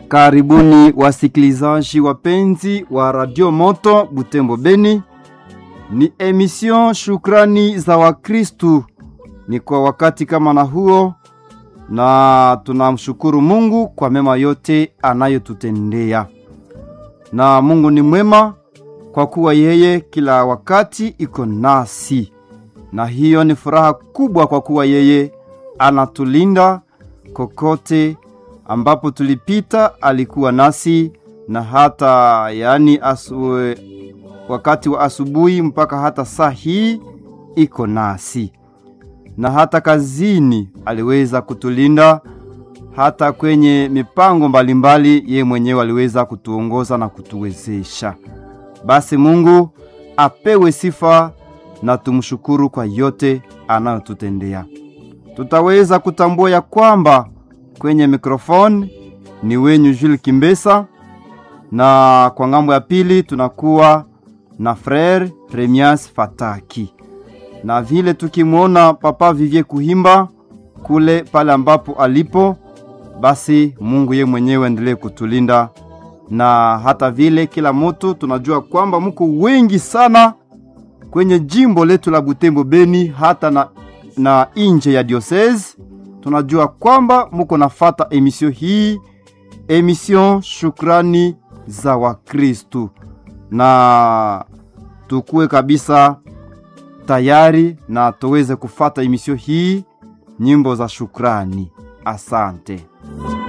Karibuni wasikilizaji wapenzi wa Radio Moto Butembo Beni. Ni emission Shukrani za Wakristu. Ni kwa wakati kama na huo, na tunamshukuru Mungu kwa mema yote anayotutendea. Na Mungu ni mwema kwa kuwa yeye kila wakati iko nasi, na hiyo ni furaha kubwa kwa kuwa yeye anatulinda kokote ambapo tulipita alikuwa nasi na hata yaani asu, wakati wa asubuhi mpaka hata saa hii iko nasi, na hata kazini aliweza kutulinda, hata kwenye mipango mbalimbali ye mwenyewe aliweza kutuongoza na kutuwezesha. Basi Mungu apewe sifa na tumshukuru kwa yote anayotutendea. Tutaweza kutambua ya kwamba kwenye mikrofoni ni wenyu Jules Kimbesa, na kwa ngambo ya pili tunakuwa na Frere Remias Fataki, na vile tukimwona Papa Vivie Kuhimba kule pale ambapo alipo, basi Mungu ye mwenyewe endelee kutulinda, na hata vile kila mutu tunajua kwamba muko wengi sana kwenye jimbo letu la Butembo Beni, hata na, na inje ya diocese tunajua kwamba muko nafata emisio hii, emission Shukrani za Wakristu, na tukuwe kabisa tayari na tuweze kufata emisio hii, nyimbo za shukrani. Asante.